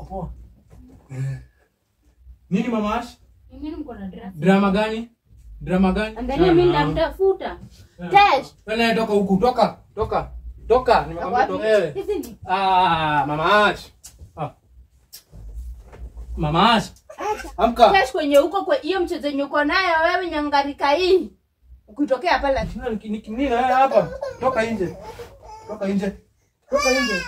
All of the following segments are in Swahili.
poa. Nini mama Ash? Mimi mko na drama. Drama gani? Drama gani? Angalia mimi Ah, namtafuta. ah. Tesh. Wewe toka huku, toka, toka. Toka, nimekwambia Wapi? toka wewe. Hizi ni Ah, mama Ash. Ah. Mama Ash. Amka. Tesh kwenye huko kwa hiyo mchezo yenye uko nayo wewe nyangarika hii. Ukitokea pale Nini nini hapa? Toka nje. Toka nje. Toka nje.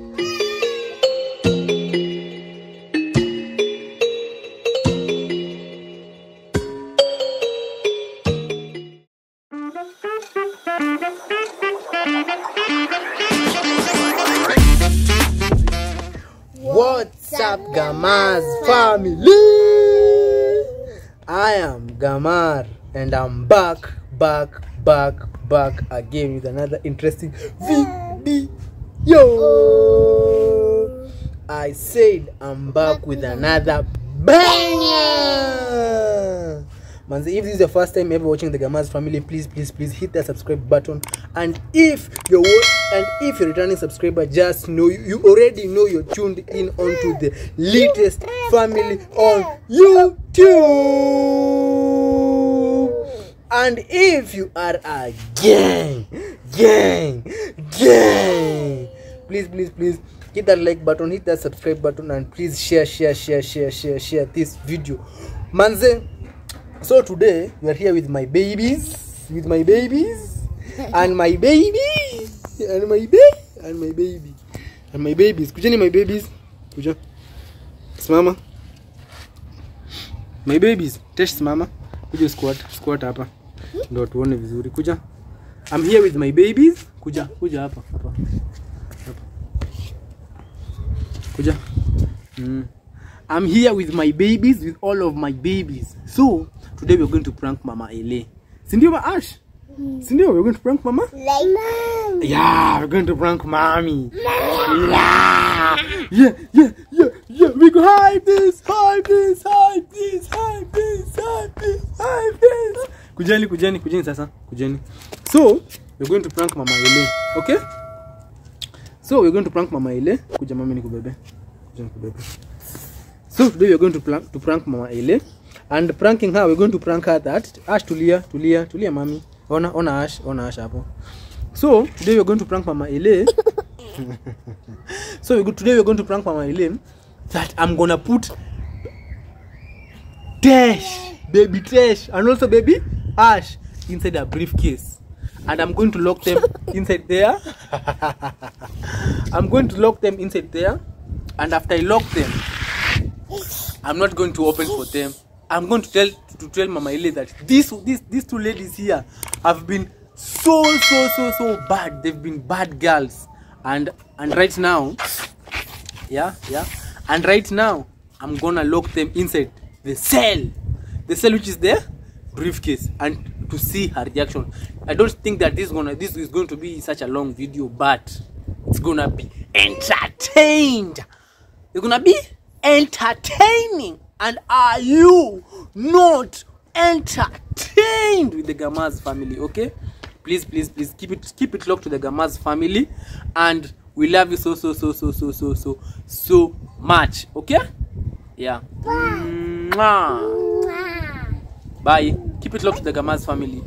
What's up, Gamaz family? I am Gamar and I'm back, back, back, back again with another interesting video. I said I'm back with another banger. Manze, if this is your first time ever watching the Gamaz family, please, please, please hit that subscribe button. And if you're wa- and if you're returning subscriber, just know you, you already know you're tuned in onto the latest family on YouTube. And if you are a gang, gang, gang, please, please, please hit that like button, hit that subscribe button, and please share, share, share, share, share, share this video. Manze, so today we are here with my babies, with my babies, and my baby, and my baby, and my baby, and my babies. Kujeni my babies, kuja. Simama. My babies, tesh simama. Kuja squat, squat hapa. Ndio tuone vizuri. Kuja. I'm here with my babies. Kuja, kuja hapa, hapa. Hapa. Kuja. Mm. I'm here with my babies, with all of my babies. So today we're going to prank Mama Ele. Sindio ma Ash? Sindio, we're going to prank Mama? Yeah, we're going to prank Mommy. Yeah, yeah, yeah, yeah, yeah. We go hide this, hide this, hide this, hide this, hide this, hide this. Kujeni, kujeni, kujeni sasa, kujeni. So we're going to prank Mama Ele, okay? So we're going to prank Mama Ele. Kuja mami nikubebe. Kuja nikubebe. So today we're going to prank, to prank Mama Ele. And pranking her, we're going to prank her that Ash tulia, tulia, tulia mami. Ona, ona Ash, ona Ash hapo. So today we're going to prank Mama Ele. so we go, today we're going to prank Mama Ele that I'm gonna put Tesh, baby Tesh, and also baby Ash inside a briefcase. And I'm going to lock them inside there. I'm going to lock them inside there. And after I lock them, I'm not going to open for them. I'm going to tell to tell Mama Ile that this this these two ladies here have been so so so so bad. They've been bad girls, and and right now, yeah yeah, and right now I'm gonna lock them inside the cell, the cell which is the briefcase, and to see her reaction. I don't think that this is gonna this is going to be such a long video, but it's gonna be entertained. It's gonna be entertaining. And are you not entertained with the Gamaz family? Okay, please, please, please keep it keep it locked to the Gamaz family, and we love you so so so so so so so so much. Okay, yeah. Mwah. Bye. Keep it locked to the Gamaz family.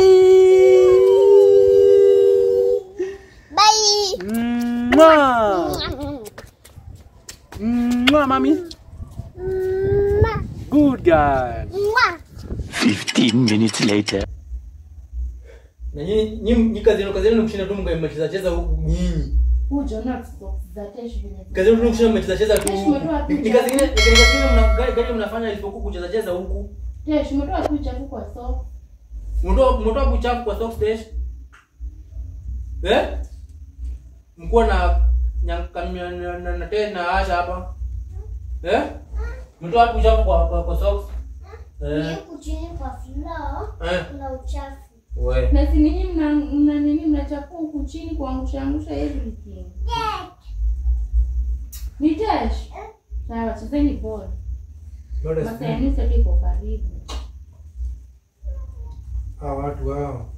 Bye. Mwah. Mwah, mommy. Good girl. 15 minutes later. Na nyinyi nyinyi kazi yenu kazi yenu kushinda tu mmecheza cheza huku nyinyi. Hujo not socks za Tesh vile. Kazi yenu tu kushinda mmecheza cheza tu. Yes, umetoa Ni- Ni picha. kazi nyingine ni kazi nyingine mna gari gari mnafanya isipokuwa kucheza cheza huku. Tesh umetoa tu chafu kwa socks. Mtoa mtoa buchafu kwa soft dash. Eh? Mkuwa na nyankamia na na, na tena asha hapa. Eh? Mtoa buchafu kwa kwa, kwa socks. Eh. huku chini kwa floor Eh. kuna uchafu We. Na si ninyi mna mna nini mnachafua huku chini kuangusha angusha everything. Ni Tesh. Sawa, chezeni ball. Bado Basi sipendi. yani sasa iko karibu. Hawa watu hao.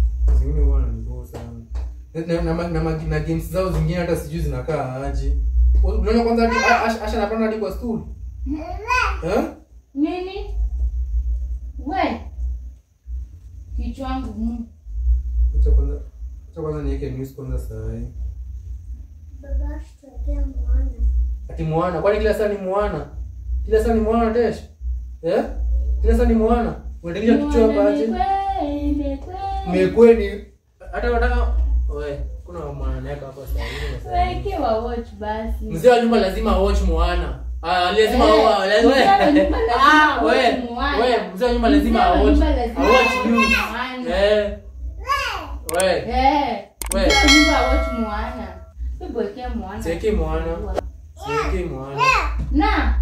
Zingine huwa wananiboo sana. Na, na, na, na, na games zao zingine hata sijui zinakaa aje. Unaona kwanza hadi A- Asha Asha anapanda hadi kwa stool. Eh? Nini? We. Kichwa wangu. mm. Acha kwanza. Acha kwanza niweke news kwanza saa hii. Baba tutakia mwana. Ati mwana, kwani kila saa ni mwana? Kila saa ni mwana Tesh? Eh? Kila saa ni mwana. Unatingisha kichwa hapa aje? Mmekweni hata wanataka we kuna mwana neka hapa saa hii. Wekewa watch basi. Mzee wa nyumba lazima watch mwana. Ah, lazima Eh, wa mzee wa nyumba lazima Ah, watch we. Moana. We, mzee wa nyumba lazima Mzee wa watch. nyumba lazima Watch watch news. Moana. Eh. We, Eh. We. Mzee wa nyumba watch Moana. Hebu wekea Moana. Cheki Moana. cheki mwana. Na.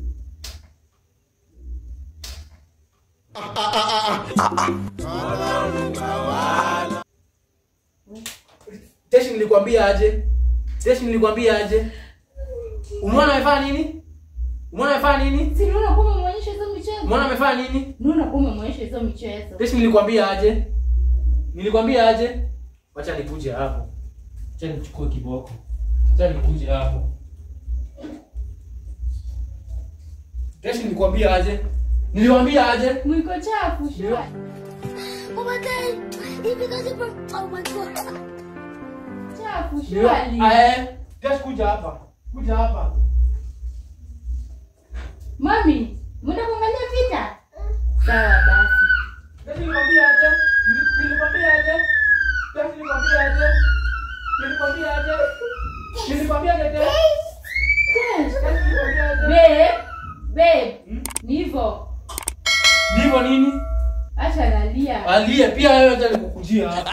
Teshi nilikwambia aje? Teshi nilikwambia aje? Umeona amefanya nini? Umeona amefanya nini? Si unaona kama umeonyesha hizo michezo? Umeona amefanya nini? Unaona kama umeonyesha hizo michezo? Teshi nilikwambia aje? Nilikwambia aje? Wacha nikuje hapo. Wacha nichukue kiboko. Wacha nikuje hapo. Teshi nilikwambia aje? Nilikwambia aje? Mwiko chafu shua. Oh my god! He because it broke. Oh my god! Chafu Niliwa- shwali. Eh, Teshi kuja hapa. Kuja hapa. Mami, mwenda kuangalia vita? Sawa basi. Teshi nilikwambia aje? Nili- Nilikwambia aje? Teshi nilikwambia aje? Nilikwambia aje? Nilikwambia aje? Teshi? Teshi nilikwambia aje? Babe, babe, Hmm? ni hivyo. Ndivyo nini? Acha nalia. Alie pia wewe acha nikukujia hapa.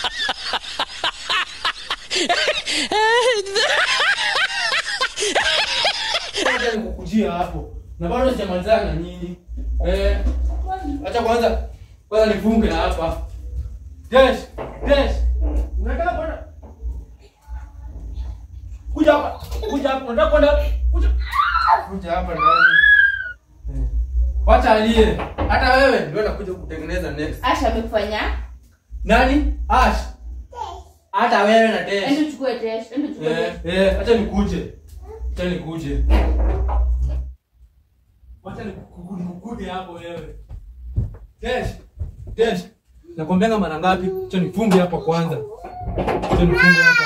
Acha nikukujia hapo. Na bado sijamalizana na nyinyi. Eh, acha kwanza kwanza nifunge hapa. Desh, Desh. Unataka kwenda? Kuja hapa. Kuja hapa. Unataka kwenda? Kuja. Kuja hapa ndani. Eh. Wacha alie. Hata wewe ndio nakuja kutengeneza next. Asha amekufanya? Nani? Ash. Hata wewe na Desh. Ende uchukue test, ende uchukue Eh, test. eh, acha nikuje. Acha nikuje. Wacha niku- nikukute hapo wewe. Desh. Desh. Nakwambianga mara ngapi? Acha nifunge hapa kwanza. Acha nifunge hapa.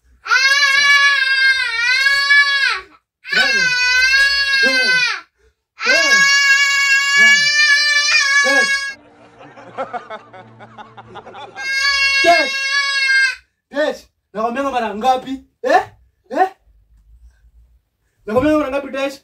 Wewe. Wewe. Wewe. Wewe. Desh. Desh. Desh. Nakwambianga mara ngapi? Eh? Eh? Nakwambianga mara ngapi Desh?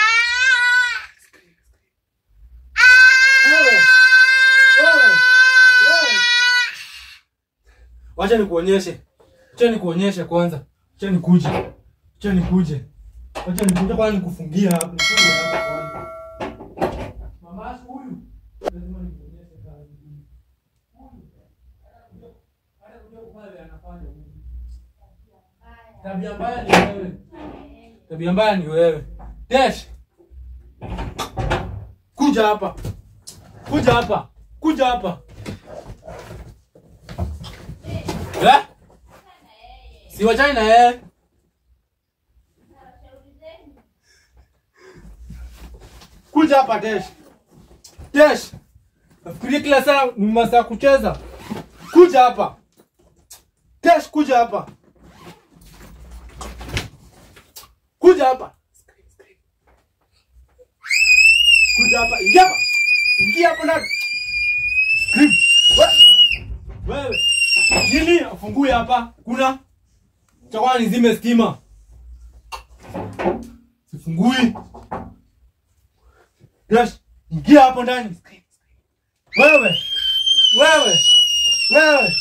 Wewe. Wewe. Wewe. Wacha nikuonyeshe. Wacha nikuonyeshe kwanza. Wacha nikuje. Wacha nikuje. Wacha nikuje kwanza nikufungia hapa. Nifungie hapa kwanza. Mama huyu. Lazima nikuonyeshe kazi. Huyu. Hata kujua kufanya vile anafanya huyu. Tabia mbaya ni wewe. Tabia mbaya ni wewe. Dash. Kuja hapa. Kuja hapa. Kuja hapa. Eh? Si wachani na yeye. Kuja hapa Dash. Dash. Nafikiria kila saa ni masaa ya kucheza. Kuja hapa. Dash kuja hapa. Kuja hapa. Kuja hapa. Ingia hapa. Ingia hapo ndani. Scream. We- Wewe. Nini? Afungue hapa. Kuna chakwa nizime stima. Sifungui. Dash. Ingia hapo ndani. Wewe. Wewe. Wewe.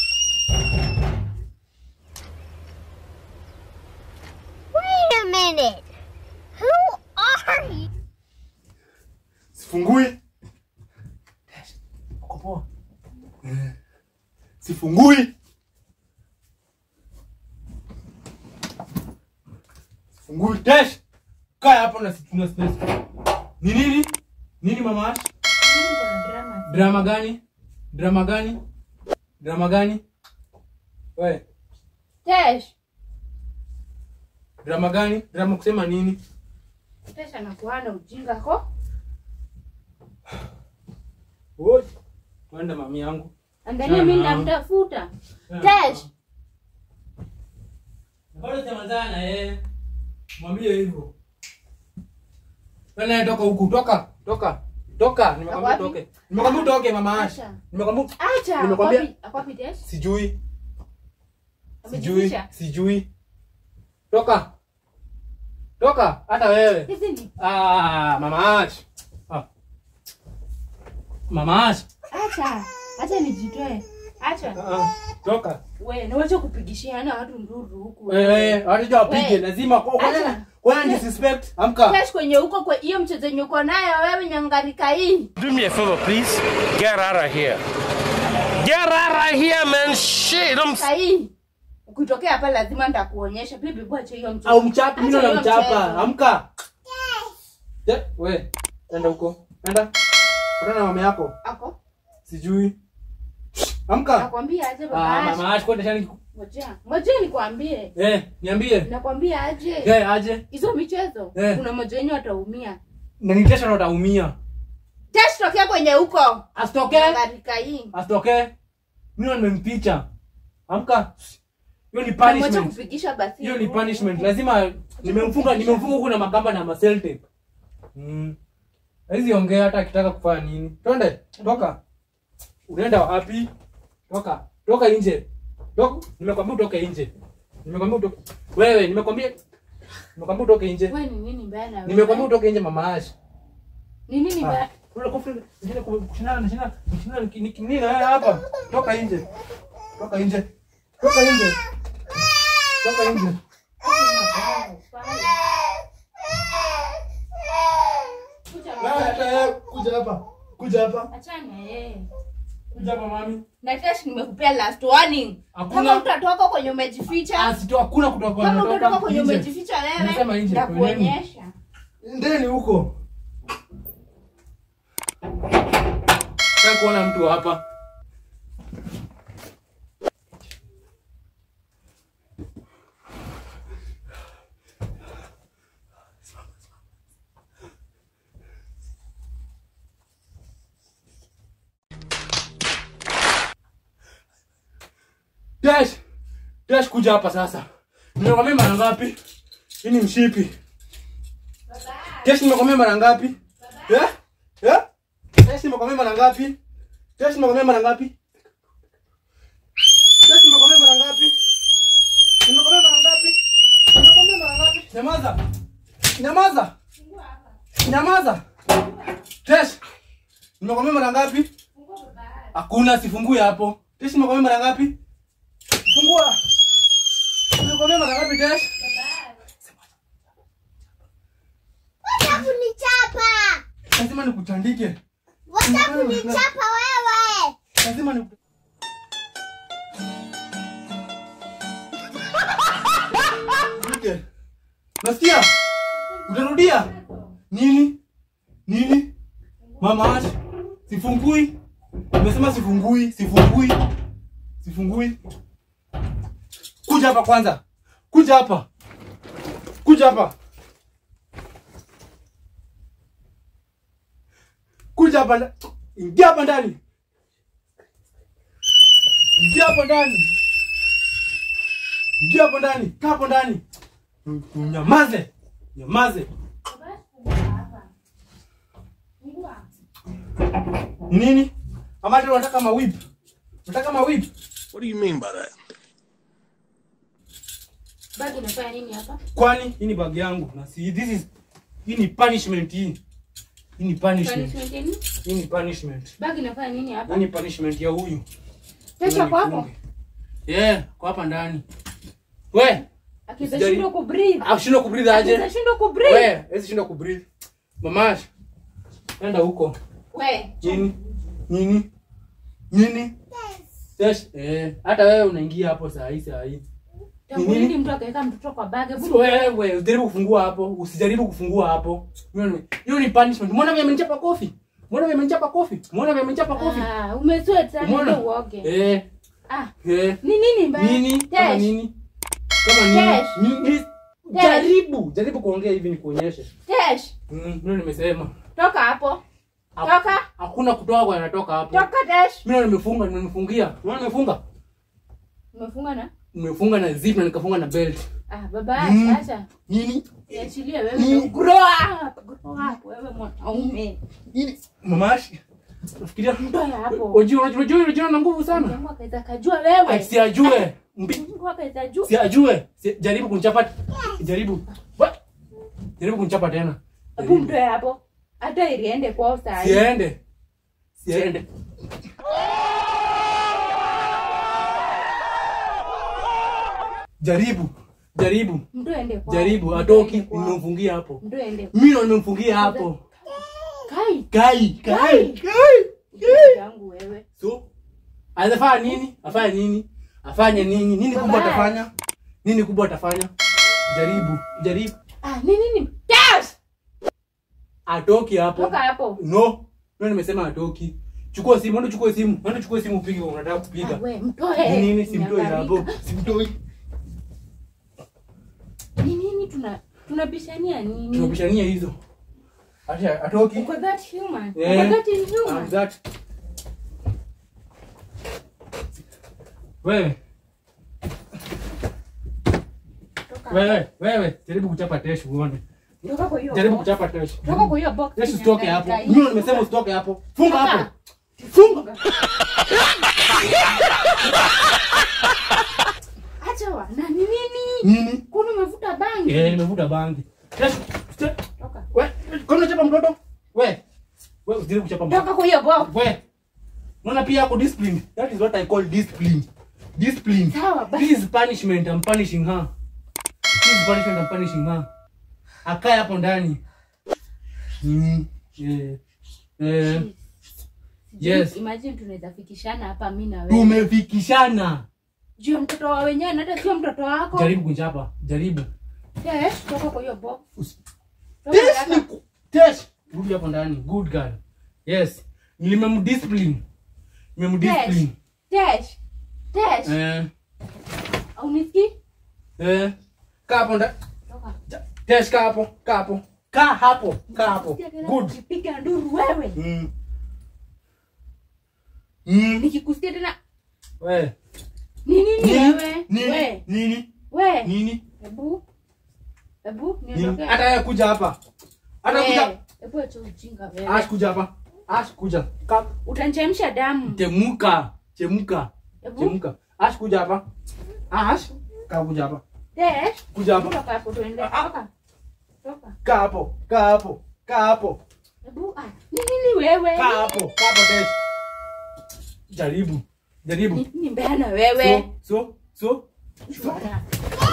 Wait a minute! Who are you? Sifungui. Dash. Uko poa? Eh. Sifungui. Sifungui. Dash. Kaa hapo na situna space. Ni nini? Nini mama Ash? Mimi niko na drama. Drama gani? Drama gani? Drama gani? We, Test. drama gani drama kusema nini Tesha nakuwa na ujinga ko. Oi, kwenda mami yangu Angalia mimi namtafuta. Tesh, bado sijamalizana na yeye mwambie hivyo Wewe toka huku toka toka toka nimekwambia Wapi? utoke nimekwambia utoke mama Ash Acha. nimekwambia acha. Nimekwambia- Akwapi- Akwapi Tesh? sijui sijui Amejificha. sijui toka toka hata wewe Hizi ni ah mama Ash ah. mama Ash acha. Acha nijitoe. Acha. ah, toka We, niwache kupigishiana watu nduru huku. eh hata wapige We. lazima kwa Acha. kwa disrespect amka Tesh kwenye huko kwa hiyo mchezo yenye uko nayo wewe nyangarika hii. Do me a favor, please. Get out of here. Get out of here, man. Shit, I'm Kai. Ukitokea hapa lazima nitakuonyesha. Bibi bwache hiyo mchezo. au mchapi mimi Acha na hiyo mchapa mchezo. amka yes. we enda huko enda Patana na mama yako Ako. sijui amka Nakwambia aje ah baba. mama Ash kwenda shani Ngoja. Ngoja nikwambie. eh niambie Nakwambia aje. eh aje Hizo michezo Eh. kuna mmoja wenyu ataumia. na nitesha na utaumia Tesh tokea kwenye huko. asitoke Nyangarika hii. asitoke mimi nimempicha amka hiyo ni Mwache punishment kupigisha basi. hiyo ni punishment lazima nimemfunga nimemfunga huku na makamba na masel tape mm hizi ongea hata akitaka kufanya nini twende toka unaenda wapi toka toka nje toka nimekwambia utoke nje nimekwambia utoke wewe nimekwambia nimekwambia utoke nje Wewe ni nini mbaya na wewe? nimekwambia utoke nje mama Ash Ni nini mbaya? Kule kufika nje kushindana shindana shindana nini na wewe hapa toka nje toka nje toka nje toka nje wewe hata wewe kuja hapa kuja hapa Achana yeye. kuja hapa mami Na Tesh nimekupea last warning. Hakuna- Kama utatoka kwenye umejificha, asito hakuna kutoka kama natoka utatoka kwenye nje. umejificha Nasema wewe, nje, nitakuonyesha. ndeni huko Nataka kuona mtu hapa Dash, Dash kuja hapa sasa. Nimekwambia mara ngapi? Hii ni mshipi. Dash nimekwambia mara ngapi? Eh? Eh? Dash nimekwambia mara ngapi? Dash nimekwambia mara ngapi? Dash nimekwambia mara ngapi? Nimekwambia mara ngapi? Nimekwambia mara ngapi? Nyamaza. Nyamaza. Nyamaza. Dash. Nimekwambia mara ngapi? Hakuna sifungue hapo. Dash nimekwambia mara ngapi? Fungua. Nimekwambia mara ngapi Dash? Wacha kunichapa! Lazima nikutandike. Wacha kunichapa wewe! Lazima ni Nike. Nasikia? Utarudia? Nini? Nini? Mama Ash, sifungui. Nimesema sifungui, sifungui. Sifungui. Kuja hapa kwanza. Kuja hapa. Kuja hapa. Kuja hapa. nda- Ingia hapa ndani. Ingia hapo ndani. Ingia hapo ndani. Kaa hapo ndani. Nyamaze. Nyamaze. Ni nini? Ama hata unataka mawip? Unataka mawip? What do you mean by that? Bado unafanya nini hapa? Kwani hii ni bag yangu. Na si this is hii ni punishment hii. Hii ni punishment. Punishment yenu? Hii ni punishment. Bagi inafanya nini hapa? Hii ni punishment ya huyu. Tesha kwako. Yeah, kwa hapa ndani. We, Akiza Sijari- shindwa kubreathe. akishindwa kubreathe aje? Akiza shindwa kubreathe. We, hezi shindwa kubreathe. Mamash. Enda huko. We, Nini? Nini? Nini? Yes. Eh, hata wewe unaingia hapo saa hii saa hii. tangu Nini? lini mtu akaweka mtoto kwa bagi? Hebu Wewe usijaribu kufungua hapo, usijaribu kufungua hapo. Hiyo ni- Hiyo ni punishment. Umeona vile amenichapa kofi? Umeona vile amenichapa kofi? Umeona vile amenichapa kofi? Ah, umesweat sana Umeona? ndio uoge. Eh, Ah, eh. ni nini mbaya? Nini? Kama Tesh. nini? Kama nini? Tesh. Ni- ni- jaribu jaribu kuongea hivi nikuonyeshe Tesh, mm, ndio nimesema toka hapo. Ha- Toka. hakuna kutoka kwa anatoka hapo Toka Tesh. mimi ndo nimefunga nimefungia unaona nimefunga Umefunga na? nimefunga na zip na nikafunga na belt Ah, baba Mm. acha. nini Niachilie wewe. Mm. ndo Grow up. Grow up wewe mwanaume. nini mamashi nafikiria Mtoe hapo. unajua unajua unajua na nguvu sana Mungu akaweza kajua wewe. siajue mbi Mungu akaweza jua. siajue Si- jaribu kunichapa jaribu Wa- jaribu kunichapa tena Hebu mtoe hapo. Hata iliende kwao saa hii. siende siende jaribu jaribu Mtoe ende kwao. jaribu Mtoe atoki ende kwao. nimemfungia hapo Mtoe ende. mimi ndo nimemfungia hapo Kai. kai kai Kai. kai yangu wewe. so anafanya nini afanye nini afanye nini nini kubwa Baba. atafanya nini kubwa atafanya jaribu jaribu Ah, nini nini? Tesh. atoki hapo Toka hapo. no no nimesema atoki chukua simu enda chukua simu enda chukua simu upige unataka Ah, kupiga we mtoe. Ni nini simtoi hapo Niangalika. simtoi Ni nini tuna tunabishania nini? tunabishania hizo acha atoki Uko that human. Yeah. Uko that I'm inhuman. that wewe Toka. wewe wewe jaribu kuchapa tesh uone Toka kwa hiyo. jaribu box. kuchapa tesh Toka kwa hiyo box. tesh usitoke hapo Niangalika. mimi nimesema usitoke hapo funga Toka. hapo funga Acha wa. Na ni nini? nini Kuna umevuta bangi. eh nimevuta bangi tesh usitoke Toka. we kwa nini unachapa mtoto we we usijaribu kuchapa mtoto Toka kwa hiyo box. we unaona pia ako discipline that is what i call discipline discipline Sawa basi. this is punishment i'm punishing her this is punishment i'm punishing her akae hapo ndani mm. yeah. eh. Yes. Imagine tunaweza fikishana hapa mimi na wewe. tumefikishana Juu ya mtoto wa wenyewe na hata sio mtoto wako. jaribu kunchapa jaribu Yes, toka kwa hiyo box. Usi- Toka Tesh haraka. ni ku- Tesh. rudi hapo ndani good girl yes nimemdiscipline nimemdiscipline Tesh. Tesh. eh Unisikii? eh kaa hapo ndani Toka. Tesh kaa hapo kaa hapo kaa hapo kaa hapo good Ukipiga nduru wewe. mm. Mm. Nikikusikia tena we ni nini wewe? nini We. nini We. nini Hebu. Hebu nini niondokee. hata yeye kuja hapa hata kuja We. Hebu acha ujinga ash wewe. kuja hapa ash kuja Ka- Utanichemsha damu. temuka chemuka Hebu. chemuka ash kuja hapa ash kaa kuja hapa Tesh. kuja hapa Toka hapo tuende. Toka. Toka. kaa hapo kaa hapo kaa hapo Hebu ah. Ni nini wewe? kaa hapo kaa hapo Tesh jaribu jaribu Ni nini mbaya na wewe? so so so Shwara.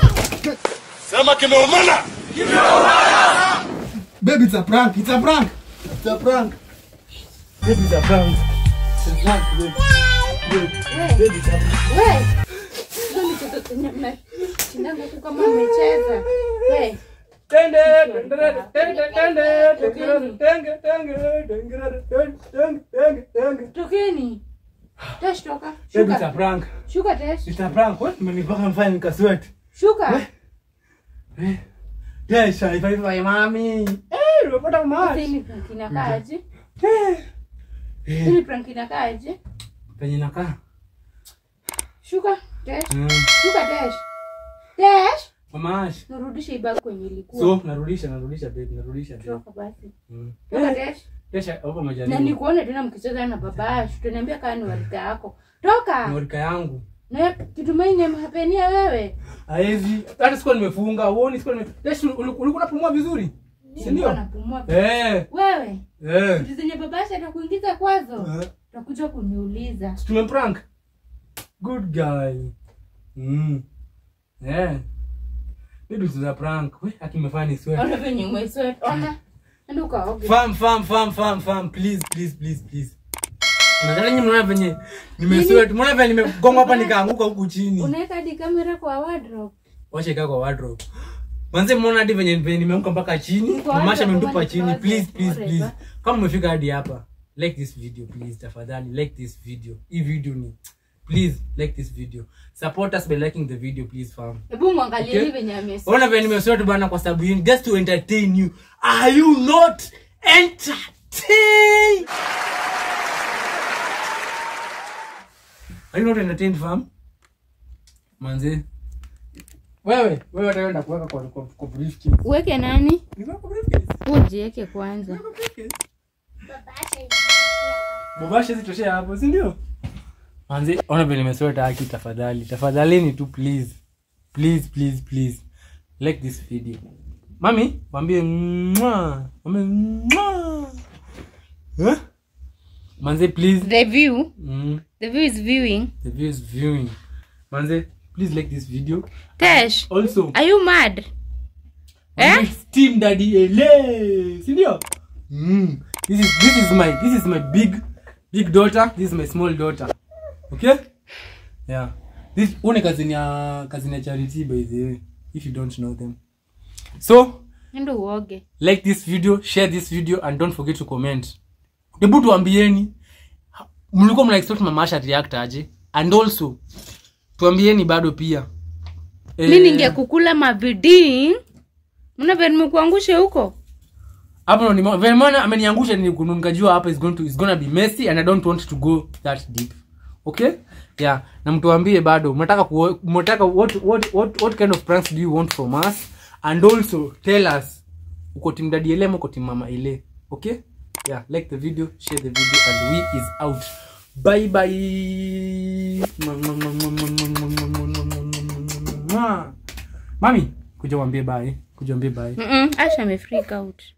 Baby, it's a prank. It's a prank. It's a prank. Baby, it's a prank. It's a prank, baby. Baby, We. baby, it's a prank. We. Hizo ni toto zenye mnashindana tu kama mmecheza. We. Tende, tende, tende, tende, tenge, tenge, tenge, tenge, tenge, tenge, tenge. Tokeni. Tesh toka. Baby, it's a Shuka. prank. Shuka Tesh. It's a prank. What? Mmenipaka mfanya nikasweat. Shuka. Eh. Yes, I find my mommy. Eh, nimepata Sasa maji. hili prank inakaaje? Eh. Eh, Hili prank inakaaje? penye nakaa. Shuka Tesh. Mm. Shuka Tesh. Tesh. Mama Ash. Nurudishe ibaki kwenye ilikuwa. So, narudisha, narudisha baby, narudisha baby. Toka basi. Mm. Toka Tesh. Kesha hapo Na majaribu. nikuone tena mkicheza na baba Ash. Utaniambia kama ni warika yako. Toka. Morika yangu. Na kitumaini nimehapenia wewe. Haezi. Hata sikuwa nimefunga. Uoni sikuwa nime. Kesho uli- ulikuwa unapumua vizuri? Si Nilikuwa ndio? napumua. Eh. Wewe. Eh. Vitu zenye baba Ash atakuingiza kwazo. Eh. Utakuja kuniuliza. Si Tumemprank. Good guy. Mm. Eh. Baby tuza prank. We, akimefanya ni sweat. Ona venye umesweat. Ona. Enda ukaoge. Fam fam fam fam fam please please please please. Nadhani nyinyi mnaona venye nimesweat. Mnaona venye nimegonga hapa nikaanguka huku chini. Unaweka hadi kamera kwa wardrobe. Wacha kaa kwa wardrobe. Manze mnaona hadi venye venye nimeanguka mpaka chini. Niko Mamasha wardrobe, amenitupa kama chini. niko Please wardrobe, please please. whatever. Kama umefika hadi hapa, like this video please tafadhali like this video. Hii video ni please like this video support us by liking the video please fam hebu mwangalie Okay. hivi venye amesema ona vile nimesort bana kwa sababu yenu just to entertain you are you not entertained are you not entertained fam manze wewe wewe utaenda kuweka kwa kwa, kwa briefcase uweke nani Niweka kwa briefcase ujieke kwanza Niweka kwa briefcase mubasha zitoshea hapo si ndio manze ona vile nimesota haki tafadhali tafadhalini tu please please please please like this video mami mwambie mwa mwambie mwa eh? manze please the view mm, the view is viewing the view is viewing manze please like this video tesh also are you mad eh? Eh? steam daddy ele si ndio mm. this is this is my this is my big big daughter this is my small daughter okay yeah this une kazini ya kazini ya charity by the way if you don't know them so endo uoge like this video share this video and don't forget to comment hebu tuambieni mlikuwa mna expect mamasha react aje and also tuambieni bado pia mi Eh, ningekukula mabidii mna vile nimekuangushe huko hapo ndo nimo- vile maana ameniangusha ni kunu- nikajua hapa is going to is gonna be messy and i don't want to go that deep okay yeah na mtuambie bado mnataka kuo- mnataka what, what, what, what kind of pranks do you want from us and also tell us uko tim dadi ele ama uko tim mama ele okay yeah like the video share the video and we is out bye bye mami kuja wambie bye kuja wambie bye Mm-mm, asha amefreak out